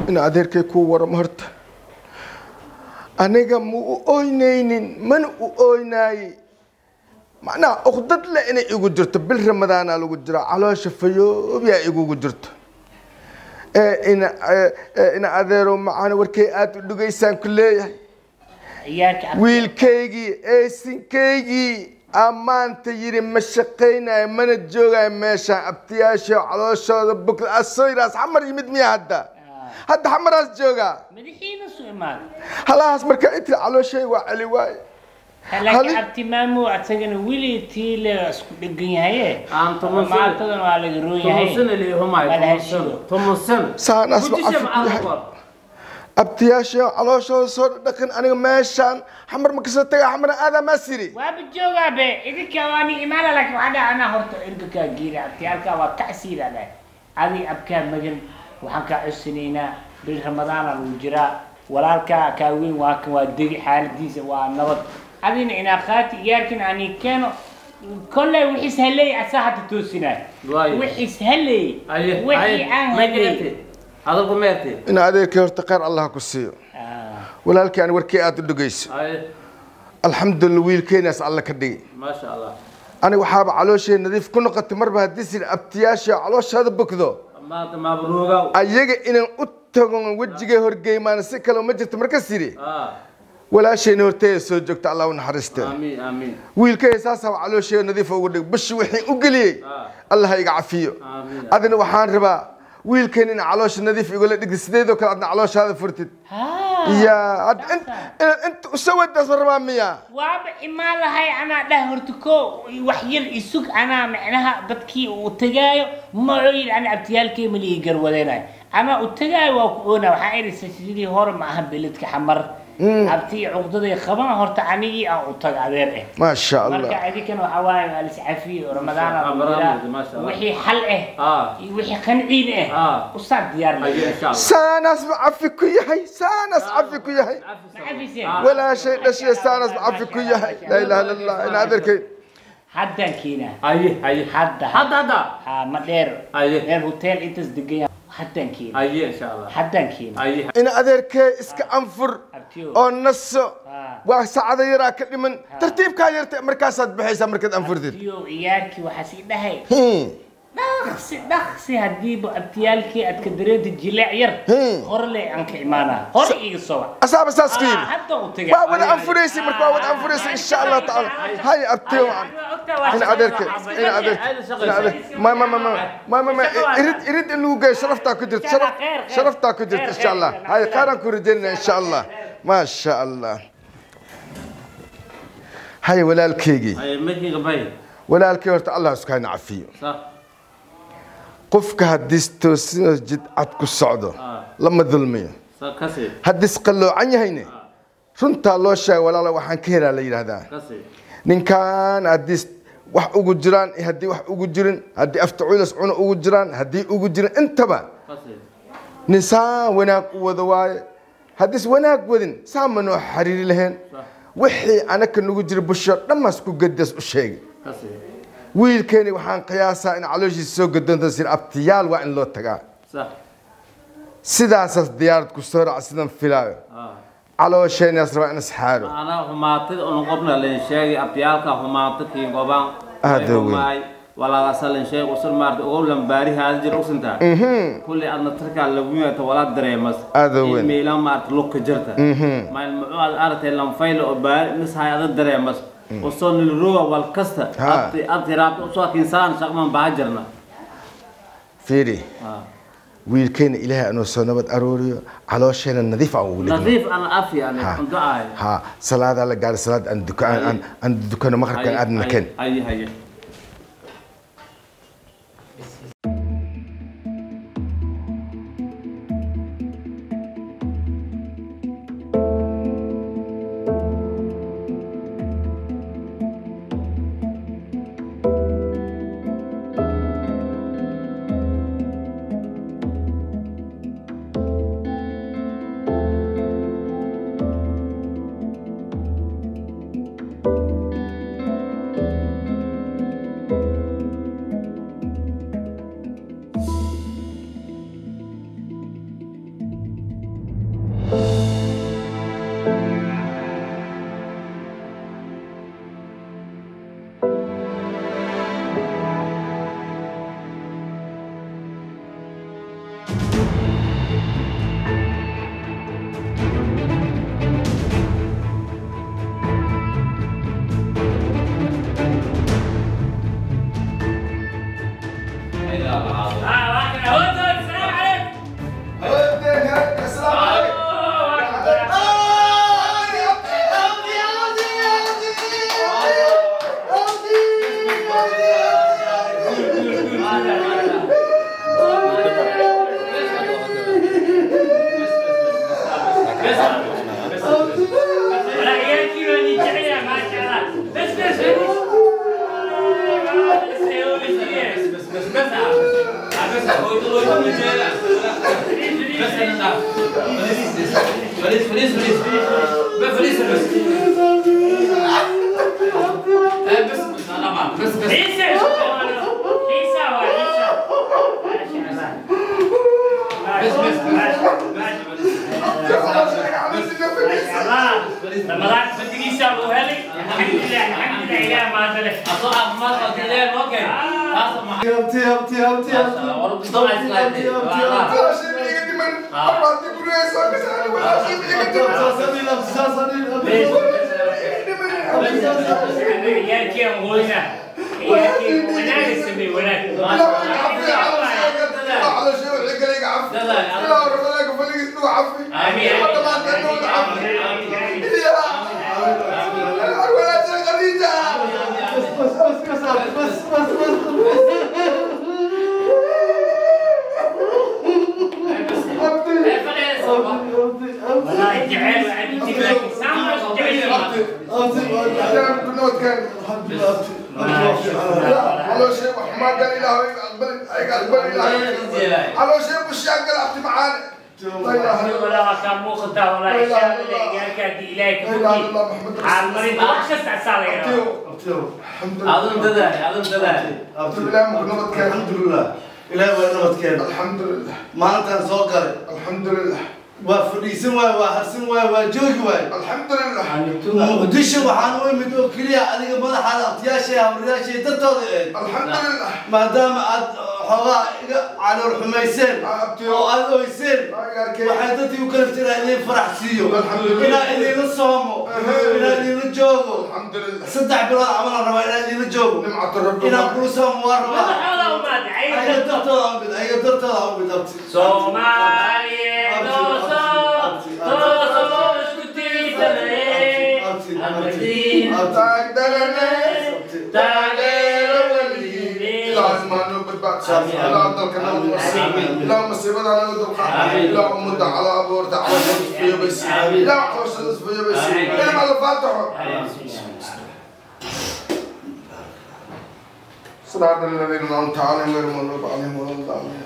in adeerkay kuu waramo horta aniga ma u ooynaynin mana u ooynaaye macnaha uqdad le inay igu jirto bil ramadaana lagu jira caloosha fayoobyaa igugu jirto ee ina ee, ee, ina adeero macana warkay aada u dhugaysaan ku leeyahay ciyaarka ab- wiilkaygii eesinkaygii ammaanta yidhi ma shaqaynayo mana joogayo meeshaan abtiyaasha calooshooda bukla asoyraas xamar yimid miya hadda hadda xamaraas joogaa madaxiina soo imaada halahaas marka intii calooshay waa celi waaye laakiin Hali- abti maamu asagana weli tiile isku dhegan yahaye Aan tumusay. maantadan waa laga roon yahay tumusin ilihumay Wala tumusin heshiyo. tumusin saanaas ba Gudisha cafi ku macalin yahay qor. abtiyaasha calooshooda soo dhaqan aniga meeshaan xamar ma kasoo taga xamar aadaa maa siri waaba joogaa be idinka waani imaana laakiin waxaa dhaha anaa horta ergakaa geera abtiyaalkaa waa kacsiidada adi abkaa magan waxaan kaa codsanaynaa bil ramadaana lagu jiraa walaalkaa kaa weyn waa kan waa degi xaaladiisa waa nabad adina inaa qaati iyaarkin ani keeno kolley wixiis haleey asaa hadda toosinaay Waayo. wixiis haleey Aye, wixii aye, aan ma haleey jirti. Adalku meerti. in adeerkay horta khayr allah ku siiyo Ah, walaalkii aan warkii aada u dhegayso Aye, alxamdulillah wiilkeenaas alla ka dhigi masha Allah. aniga waxaaba calooshay nadiif ku noqotay marba haddii sir abtiyaasha calooshaada bogdo Maanta mabruugow. ayaga inaan u tago wejigay horgeymaan si kale ma jirto marka siri Ah, walaashayna horteeda soo joogta allah u naxariiste amiin, amiin. wiilkay saasaba calooshay nadiif ugu dhig bishi wixii u geliyey Ah, allah ha iga cafiyo amiin. adina waxaan rabaa wiilkan in caloosha nadiif igula dhigtid sideedoo kale adna calooshaada furtid ah. ya ad- in- in- inta usawadaas ma rabaa miya waaba imaan lahay anaa dhah horta ko wax yar isug anaa macnaha dadkii uu tagaayo maco yidhi ana abtiyaalkay malii garwadeenayo anaa u tagaayo waa ku oona waxaa idhisa sidii hore ma aha beledka xamar abti cuqdaday qaban horta anigii aan u taga adeer eh maasha allah marka adinkana waxaa waaye waa liscafiyo ramadaana Ah, lagu jiraa. barnaamij, masha Allah. wixii xal eh Ah, iyo wixii qanciin eh Ah. usaar diyaar aye, insha Allah. saanaas ba cafi ku yahay saanaas cafi ku yahay Macafiseen. Ah. walaashay dhashay saanaas ba cafi ku yahay laa ilaha illa allah in adeerkay haddaan keenaa Aye, aye. hadda Hadda, hadda. ha ma dheer Aye. meel hotel intaas degan yahay haddaan keenaa Aye, insha Allah. haddaan keenaa Aye. in adeerkay iska anfur abtiyo oo naso Ah. waa sacada yaraa ka dhiman tartiibkaa yarta markaasaad baxaysaa markaad anfurtid abtiyo ciyaarkii waxaa sii dhahay Hmm. dhaqsi dhaqsi hadiiba abtiyaalkii aad ka dareenta jileec yar Hmm. hore le aan ka imaanaa hore iga soo wac asaaba saas ku Ah, yimi hadda u taga waa wada anfuraysa marka waa wada anfuraysa insha allah tacaala hay abtiyo wacan in adeerkay in adeerkay in adeerkay ma ma ma ma ma ma ma irid irid in lagu geeyo sharaftaa ku jirta sharaf sharaftaa ku jirta insha allah hay qaaraan ku rajaynaya insha allah ma sha allah hay walaalkeygii Aye, mekiga bay. walaalkay horta allah isku hayna cafiyo Sa. qofka haddii toosino jid cad ku socdo Ah. lama dulmiyo Sa kasi. haddii isqalloocan yahayne runtaa loo sheega walaala waxaan ka helaa la yidhaahdaa Kasi. ninkan haddii wax ugu jiraan iyo haddii wax ugu jirin haddii aftacuulas cuna ugu jiraan haddii ugu jirin intaba Kasi. nin saa wanaag u wada waaye haddiis wanaag wadin saa ma noo xariiri lahayn wixii anaka nagu jira busho dhammaas ku gadas u sheegay Kasi. wiilkeeni waxaan qiyaasaa in calooshiisa soo gadoonta sir abtiyaal waa in loo tagaa Sa. sidaasaas diyaarad ku soo raaca sidan filaayo Ah. caloosheenaas rabaa in isxaaro Ana humaatid un qofna leen sheegay abtiyaalka humaatid kii gobaan. Aad Way weyn. humaay. Walaa asalan sheeg usul maarta ugu lambaari haad jir usinta. kulli adna tarkaa lagu yeeto walaa dareemas Aad u weyn. meelan maarta lugka jirta mayl muxuu aad aragtay lanfaylo oo baari mishay ada dareemas usoo nilruga wal kasta Ha. abti abti raabta usoo kinsaan shaqman baa jirna fiiri Ah. wiilkeena ilaahay anuu soo nabad arooriyo caloosheenna nadiif aan ugu dhigno nadiif ana afi yani Ha. cunto ahay ha salaadaa la gaari salaad aan duka aan aan- aan dukano maqribkan aadna keen haye haye فليس فليس فليس فليس بس بس بس انا معك بس بس عيسى عيسى وعيسى ما شاء الله بس بس ما شاء الله رمضان بدك يساووا هلي الحمد لله الحمد لله يا ما ادري اصلا ما قلت لي اوكي خلاص ما abti abti abti abti ورب طلع سلايدي يا كي غوينا يا كي وناك السمي وناك والله جعل وعدي تبارك سامع على شيء ما قال إله أقبل أقبل إله على شيء مش قال أحكي معانا لا إله إلا الله ولا كان مو خطا ولا إشارة اللي كان إليك لا إله إلا الله محمد على رسول المريض الله وحشة عسالة يا رب الحمد لله اظن تدعي اظن تدعي الحمد لله مقنوط كان alxamdulilah ilaahay waa nabadkeena الحمد لله maalintaan soo galay الحمد لله waa fadhiisan waay waa harsan waay waa joogi waay الحمد لله muqdisho waxaan u imid oo keliya adiga madaxaada abtiyaashay habriyaashay dartooda eed الحمد لله maadaama aad xoogaa iga calool xumayseen oo aad oyseen waxay dadkii u kalifta inaa idin farax siiyo inaa idinla soomo inaa idinla joogo الحمد لله saddex bilood camalan rabaa inaa idinla joogo نمعة الرب inaan kula soomo waa rabaa ماذا وما دعي ayaga dartooda umid ayaga dartooda umid abti Somaliye doso, doso skuti tale, amadi تقدرنا tagero wali. لازم أنو بالبعض لا ضلك نو لا مصيبة لا ضلك لا مدة على أبورت على شمس في بس لا على شمس في بس إلى ما الفاتحة صراط الذين أنعمت عليهم غير المغضوب عليهم ولا الضالين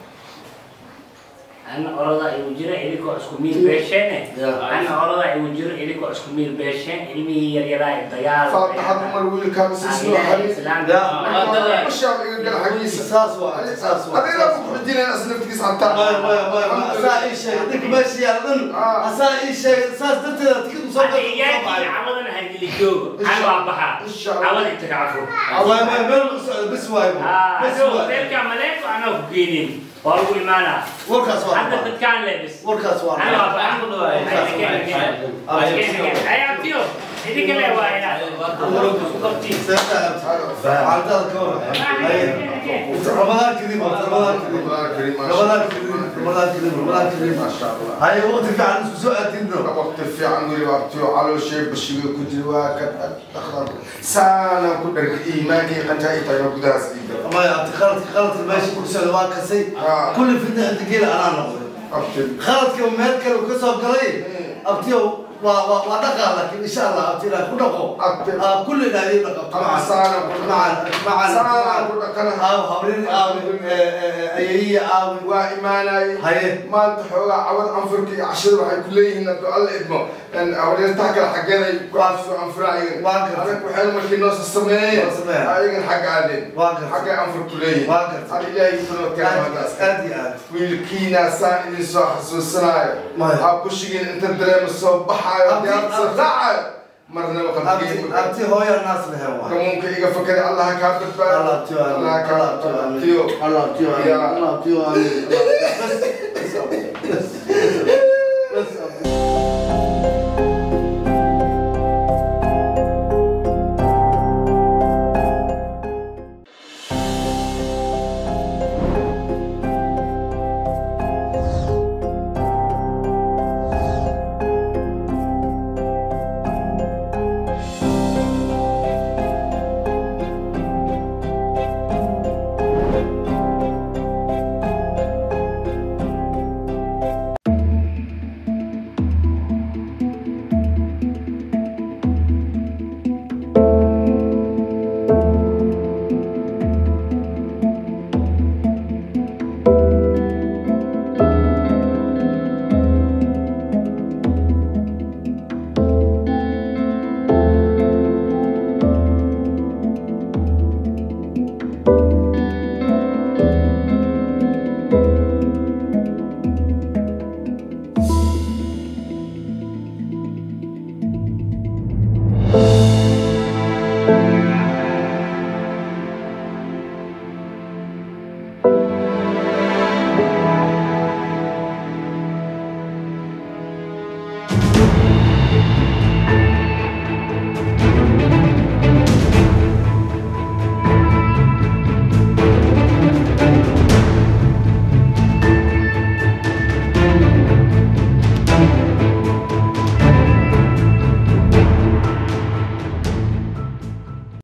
أنا أرضى يوجر إليكو أسكمير بيشين أنا أرضى يوجر إليكو أسكمير بيشين إلمي يريلا الديار فاتحة عمر ويل كان سيسلو حديث الشعب يقول حديث saas waa saas waa هذه لا مخرجين أسلم تكيس حتى way way way asaa ii sheegay ninka meesha yaalan asaa ii sheegay saas darteeda tikid usoo أنا إياكي عوضنا هاي اللي جوجو أنا أبها عوض أنت تعرفه way way meel u socda bis waay آه bis شوف waay تلك ملاك وأنا فوقينين وأقول معنا warkaas waa حتى rabaa. تتكان لابس warkaas waa أنا rabaa. أبها هاي أبتيو إذا كلا وايلا seeta xaaladaada ka waran ramadaan kadib ramadaan kadib ramadaan kadib ramadaan kadib ramadaan kadib ما شاء الله hay waqti fiican isku soo aadinno وقت في عن قولي على شيء بشيء كنت واكد أخضر سانا كدر إيماني قد هاي طيب قداس إيدا maya abti khaladka khaladka meesha ku socda waa kasay آه kulli fidna inta geela anaa noqday أبتل khaladka meel kale uu ka soo galay abtiyo waa waa waa dhaqaa laakiin insha allah abti ilaahay ku dhaqo أبتل آه، كل الذين نقبت أما سانا معا معا سانا كدر كنا آه هورين آه أيهي آه وإيماني هاي ما أنت حولا عود أنفرك عشر وحي كليه إن الله إدمه لأن أولين تحكي حقنا يقاسوا أنفراعين واقف. أنا كحيل مشي نص السمية نص السمية. أيين حق عادين واقف. حق أنفر كليه واقف. هذا إلهي يقول كلام هذا أدي أدي wiilkiina saa idin soo xasuusanayo Maya. ha ku shigin inta dareema soo baxaayo Abdi- diyaarsa abdi- raacayo marnaba أبتي qalbiga أبتي هو يا الناس لهم واحد kamuunka iga fakari allah kaa badbaado الله أبتي allah kaa الله أبتي badbaadiyo الله أبتي يا- الله أبتي بس بس